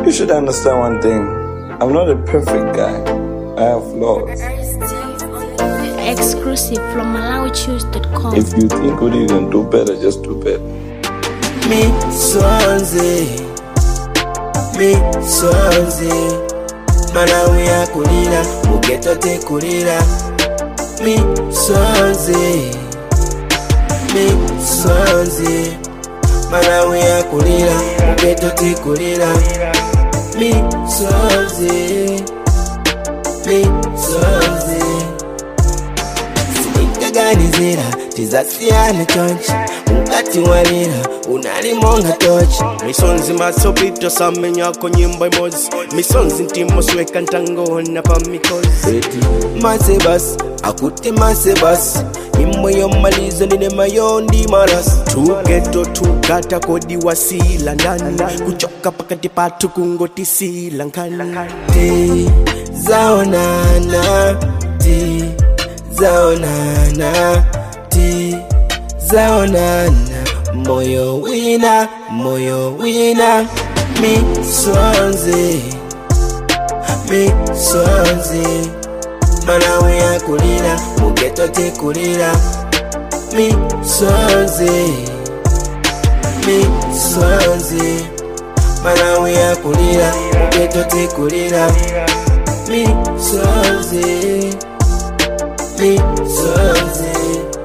You should understand one thing. I'm not a perfect guy. I have flaws. Exclusive from MalawiChoose.com. If you think what you can do better, just do better. Me Swansea, me Swansea. Malawi akulira, mugeto tekulira. Me Swansea, me Swansea. Malawi akulira, mugeto tekulira. Me Swansea, me Swansea. sindikaganizira tizasiyana chonchi mukati walira unalimonga tochi misonzi masopito samenyako nyimbo imozi misonzi ntimosweka ntangona pa mikozi masebasi akuti masebasi imwe yomalizo ndine mayondi marasi tugeto tugata kodi wasila ndani kuchoka pakati patu kungotisila nkani ti zaonana ti zaonana ti zaonana moyo wina moyo wina misonzi misonzi malawi akulira mugeto tekulira misonzi misonzi malawi akulira mugeto tekulira misonzi misonzi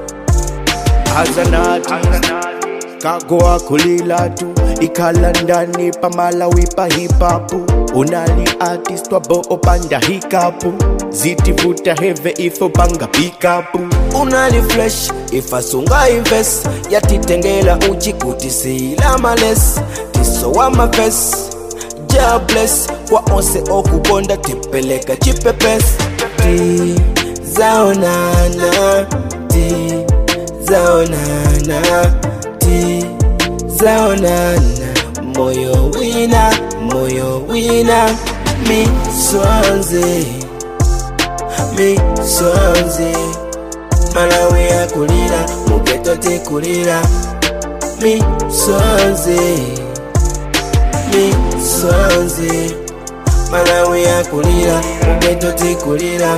azanati kagoa kulilatu ikhala ndani pamalawi pa hipapu unali artist wabo opanda hikapu zitivuta heve ifo panga pikapu unali fresh ifasunga ives yatitengela uchikutisila males tisowa maves jables kwa onse okukonda tipeleka chipepes ti zaonana ti zaonana ti zaonana moyo wina moyo wina misonzi misonzi malawi akulira mugeto tekulira misonzi misonzi malawi akulira mugeto tekulira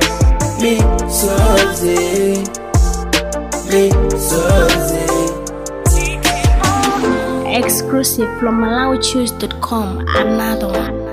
misonzi misonzi Exclusive from MalawiChoose.com. Another one.